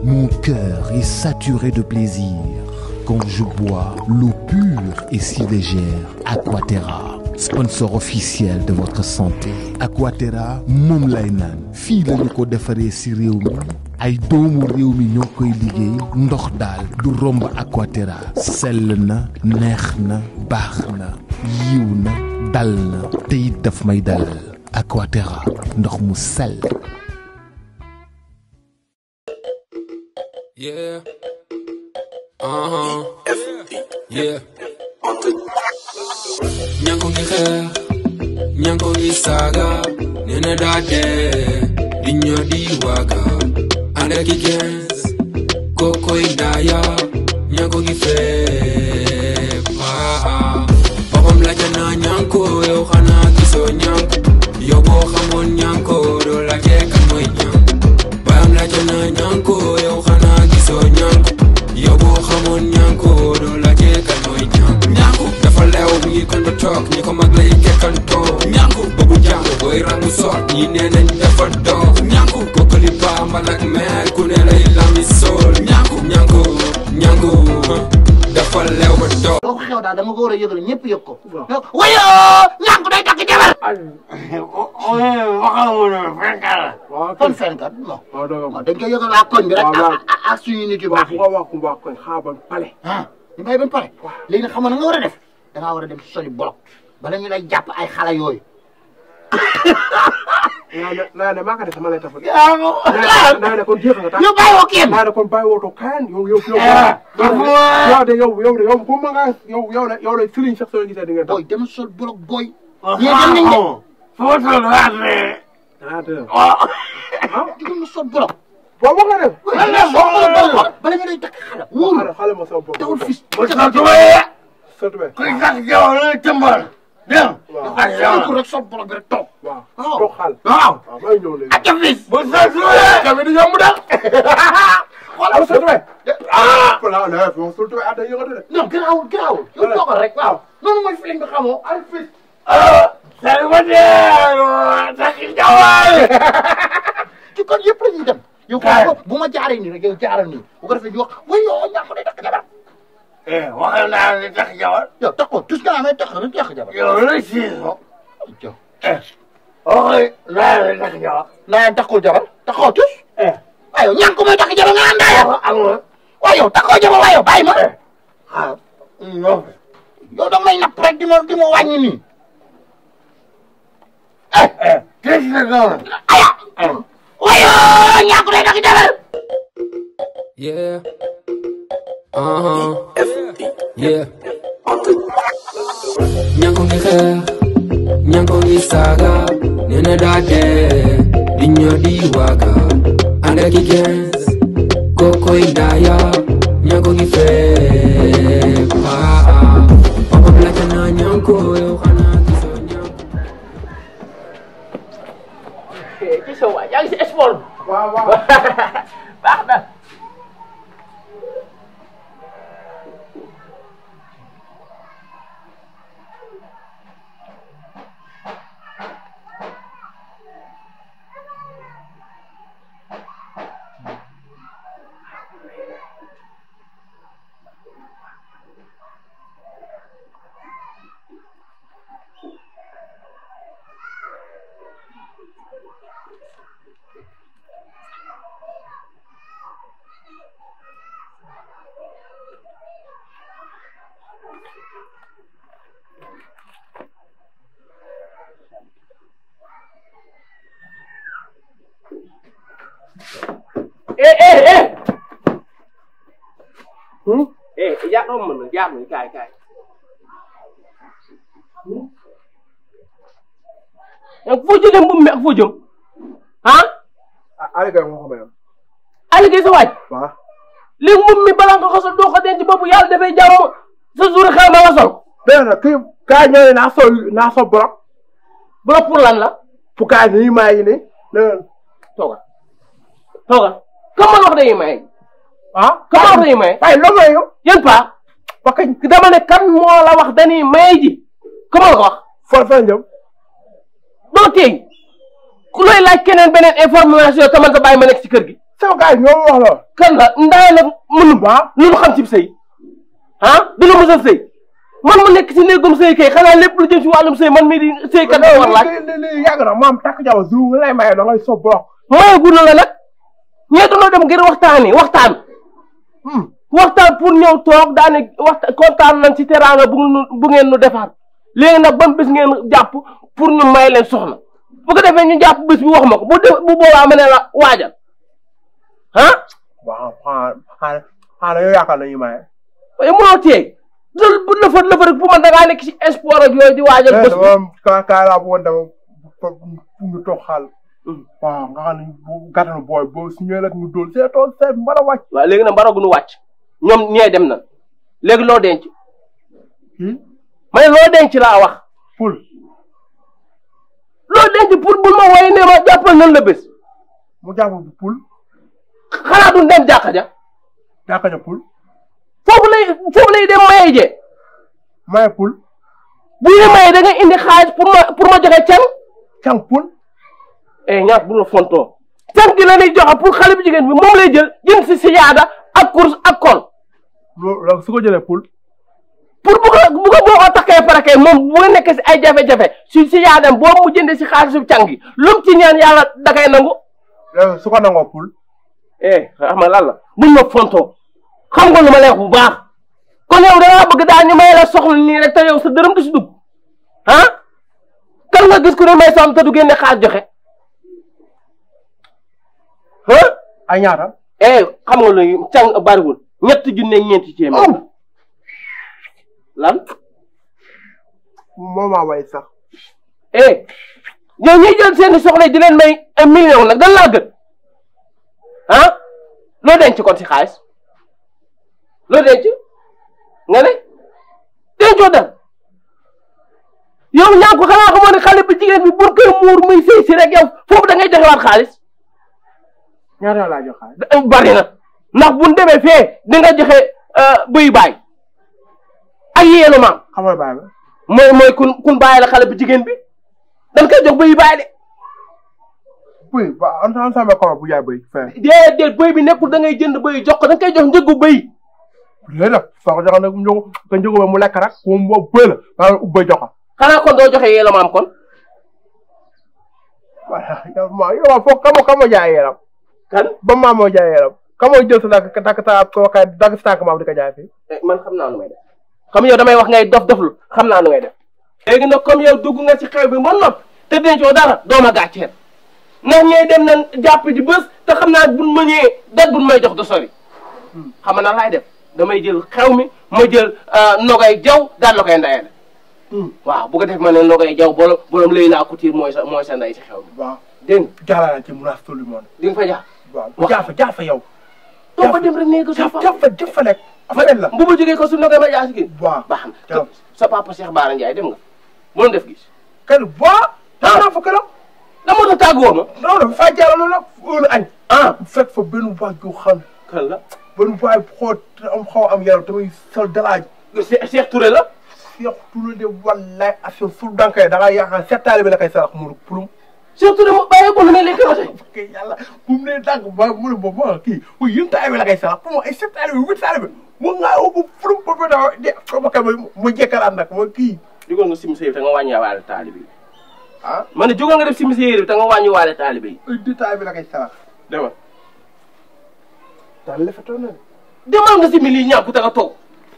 Mon cœur est saturé de plaisir quand je bois l'eau pure et si légère Aquaterra, sponsor officiel de votre santé. Aquaterra moom lay naan fii la ñu ko defaree ci réew mi ay doomu réew mi ñoo koy liggéey ndox daal du romb Aquaterra sell na neex na baax na yiw na dal na te it daf may dalal Aquaterra ndox mu sell. Yeah. Uh huh. Yeah. Nyanko ngi xeex Nyanko ngi saaga nee na daa dee di ñoo di waaga ànd ak i gens kokoy ndaaya Nyanko ngi feeb ah boppam laajte naa Nyanko yow xanaa gisoo Nyanko yow boo xamoon Nyanko doo laajte kan mooy Nyanko baam laajte naa Nyanko yow xanaa gisoo Nyanko yow boo xamoon Nyanko doo laajte kan mooy Nyanko Nyanko dafa leew mi ngi kon ba toog ñi ko mag lay kekkantoo Nyanko bëggu jàng booy rangu soot ñi nee nañ dafa doof Nyanko kokkali bambal ak meer ku ne lay lami sool Nyanko Nyanko Nyanko dafa leew ba doof boo ko xew daal dama ko war a yëgal ñëpp yëg ko. wayo ñànk day takk jabar. kon fenkat non. waaw dëgg waaw dañ koy yëgal waa koñ bi rek. waaw waaw. ak ak ak suñu nit yu baax yi. ko wax ku baax koy xaaban pale ah ñu bàyyi ba pare. léegi nag xam nga na nga war a def. da ngaa war a dem soli bolok. bala ñu lay jàpp ay xale yooyu. naa ne naa ne maa ko def sama lay tafal yaa ngi naa naa ne kon jeex nga tax ñu bàyyi woo kenn. naa ne kon bàyyi wootoo kaan yow yow yow Ah, yow de yow yow de yow bu ma nga yow yow la yow la sëriñ sax soo gisee di nga booy dem sol bolok booy. ñee dem nañ de. ah dëgg ah digal ma sol bolok. boo wax nga def bala ñu lay takk xale. wóorul xale xale ma sama bopp dawul fis. sëtu be waaw waaw ko rek sol bolok bi rek toog. waaw waaw. toog xaal waaw. waaw maa ngi ñëw léegi ak fis. tamit di yomb daal xoolal sëtu be ah voilà la fi wax sëtu be ah day yëngatu de non garaawul garaawul. yow toogal rek waaw. noonu mooy filim bi xamoo. ay fis. ci kon yëpp la ñuy dem. yow ko bu ma jaaree nii rek yow jaaral nii bu ko defee ñu wax way yow ñàkk day takk jabar. waxal naa ne tax jabar yow tax ko tus nga amee tax rek takk jabar. yow la siiso yow waxal naa ne tax jabar naa leen takkul jabar taxoo tus. eh waaye yow ñàkk mooy takk jabar nga àndaa yow. amul waaye yow takkoo jabar waaye yow bàyyi ma. ah non yow da may napp rek di ma di ma wàññi nii. eh tëj na noonu aya. waaye yow ñàkk day takk jabar. Yeah. Uh huh. Yeah. Nyanko ngi xeex Nyanko ngi saaga nee na daa dee di ñoo di waaga ànd ak i gens kokoy ndaaya Nyanko ngi feeb ah papam laajte naa Nyanko yow xanaa gisoo Nyanko ci sa waay yaa ngi si sport waaw waaw baax na eh eh eh hmm eh yaa doon mën na jaar nañ kaay kaay yow foo jëlee mbubb mi ak foo jëm ah ah Aliou Gueye moo ko mayoon Aliou Gueye sa waaj waaw léegi mbubb mi balaa nga ko sol doo ko denc boobu yàlla dafay jàmm sa jour xew ma nga sol dégg nga kii kaay ñëwee naa sol naa sol borok bu pour lan la fu kaay nii maa yi nii dégg toogal toogal comme man wax dañuy may ah comme wax dañuy may waaye loo may yow yéen pa parce que dama ne kan moo la wax dañuy may ji comment la ko wax foo foo jëm doo teey ku looy laaj keneen beneen information te man sa bàyyi ma nekk ci kër gi sama gars yi ñoo ma wax lool. kan la ndaay la mënul waaw. lu mu xam ci sëy ah dina mos a sëy man mu nekk ci néegum sëy kay xanaa lépp lu jëm ci wàllum sëy man mii di sëy kat war laaj li li li yàgg na maam takk jabar su lay maye da ngay so bloc. mooy gudd la nag ñee dañoo dem ngir waxtaani waxtaan waxtaan pour ñëw toog daane waxtaan kontaan nañ ci teraanga bu nu bu ngeen nu defaat léegi nag ban bés ngeen jàpp pour ñu may leen soxna bu ko defee ñu jàpp bés bi wax ma ko bu def bu boobaa ma ne la waajal ah waaw xanaa xanaa xanaa yow yaakaar nañu maye. waaye mënoo teey loolu bu lëfër lëfër rek pour man da ngaa nekk ci sport ak yooyu di waajal bés bi dama kaa kaa laa bëggoon dama pour ñu toog xaal. waaw nga xam ne bu gàttanu booy boo su ñëwee rek ñu dóol see tool seet mën a wàcc. waaw léegi nag mbaraguñu wàcc ñoom ñee dem na léegi loo denc kii ma ne loo denc laa wax pul loo denc pour bul ma woy ne ma jàppal nan la bés mu jàpp bu pul xanaa duñ dem jàkka ja jàkka ja pul foofu lay foofu lay dem maye jee maye pul bu ñu maye da nga indi xaalis pour ma pour ma joxe can càng pul eh ñaar bu la fontoo can gi la ñuy joxe pour xale bu jigéen bi moom lay jël jën si siyaada ak course ak kol loolu loolu su ko jëlee pul pour bu ko bu ko boo ko takkee pare kay moom bu nga nekk si ay jafe-jafe si siyaadam boo mu jëndee si xaalisu can gi lu mu ci ñaan yàlla da koy nangu léegi su ko nangoo pul eh xam nga lan la buñ ma fontoo xam nga lu ma lay wax bu baax kon yow dangaa bëgg daal ñu may la soxla nii rek te yow sa dërëm du si dugg ah kan nga gis ku ne may soxla te du génne xaar joxe ah ay ñaata eh xam nga lu càng bariwul ñetti junne ñeenti téeméer lan moo maa way sax eh ñoo ñuy jël seeni soxla di leen may un million nag dan laa gën ah loo denc kon si xaalis loo denc nga ne dencoo dara yow ñaa ko xanaa xamoo ne xale bi jigéen bi bur koy muur muy sëy si rek yow foofu da ngay joxewaat xaalis ñaata laa jox xaalis bari na ndax buñ demee fee di nga joxe bëy baay ak yéenu maam xam nga bàyyi ba mooy mooy kun kun bàyyi la xale bu jigéen bi dañ koy jox bëy baay de bëy ba en tant que sama bu jaay bëy fee déedéet bëy bi nekkul da ngay jënd bëy jox ko da nga koy jox njëgu bëy léegi nag soo ko joxee nag mu jóg nga jóg ba mu lekk rek moom boo bëy la maa ngi bëy jox ko xanaa kon doo joxe yéenu maam kon voilà yow maa yow foofu kamo kamo jaay yaram kan ba maa moo jaay yaram kamo jël sa dàkk dàkk sa ko kay dàkk sa tànk maam di ko jaay fii man xam naa nu may def comme yow damay wax ngay dof doflu xam naa nu ngay def léegi nag comme yow dugg nga ci xew bi ba nopp te dencoo dara doo ma gàcceel ndax ñee dem nañ jàpp ji bés te xam naa buñ ma ñëwee dat buñ may jox du sori xam nga na laay def damay jël xew mi ma jël nogay jaw daal la koy ndayale waaw bu ko def ma ne nogay jaw borom borom lay laa couture mooy sa mooy sa nday ci xew bi waaw dégg nga jaarale ci munaas tout le monde di nga fa jaar waaw jaafa jaafa yow doo fa dem rek nee ko sa jaafa papa jaafa jaafa nekk affaire la bu ma jógee ko su nogay ma jaar si gi waaw baax na jaafa sa papa Cheikh Bara Ndiaye dem nga bu def gis kan boo tam naa fa këram da moo tax tàgguwoo ma non non faa jaarale loolu nag wóolu añ ah fekk fa benn waay ju xam kan la benn waay xool am xaw am yaram tamit sol dalaaj Cheikh Cheikh Touré la Cheikh Touré de wallaay affaire sul dankay da ngaa yaakaar seet taalibe la koy sarax mu pulum Cheikh Touré mu bàyyi ko lu may lekk ba tey kay yàlla bu mu nee dànk ba mu ne boobu ma kii bu yéen taalibe la koy sarax pour moi ay seet taalibe huit taalibe mu ngaa woo bu pulum boobu dafa de ma kay ma jekkalaat nag ma kii jógal nga sim sa yëf te nga wàññi waale taalibe yi ah ma ne jógal nga def sim sa yëf te nga wàññi waale taalibe yi ay deux taalibe la koy sarax demal daal lefetoon na de demal nga simi lii ñàkk te nga toog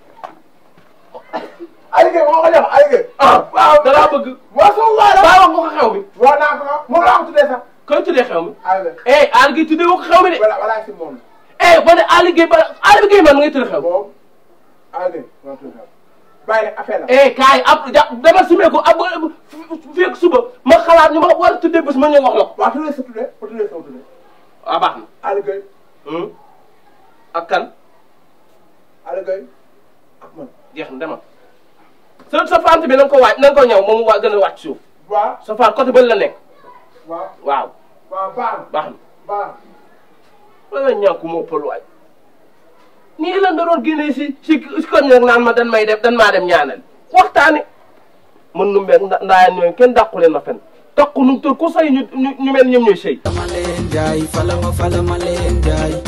Aliou Gueye moo ko jox Aliou Gueye ah waaw da laa bëgg waa sama waay la baa wax nga ko xew mi waa naa ko moom laa ko tuddee sax koy tuddee xew mi Aliou Gueye eh Aliou Gueye tuddee woo ko xew mi de voilà voilà si moom eh ba ne Aliou Gueye ba Aliou Gueye man ngay tuddee xew mi moom Aliou Gueye moo tuddee bàyyi rek affaire la eh kaay ab ja dama simee ko ab fii ak suba ma xalaat ñu ma war a tuddee bés ma ñëw wax la ko waa tuddee sa tuddee ba tuddee sama tuddee waaw baax na Aliou Gueye Hmm. ak kan Aliou Gueye ak man jeex na demal sa sa fant bi na nga ko waaj na nga ko ñëw moom waa gën a wàcc suuf waaw sa fant côté bële la nekk waaw waaw waaw baax na baax na baax na wala ñàkku moo pël waay nii lan da doon génnee si si si koñ nag naan ma dan may def dan maa dem ñaanal waxtaane mën nu mbeeg nda ndaayaan ñooyu kenn dàqu leen ma fen toq nu tur ku say ñu ñu ñu mel ñoom ñooy sëy ma leen jaay fala ma fala ma leen jaay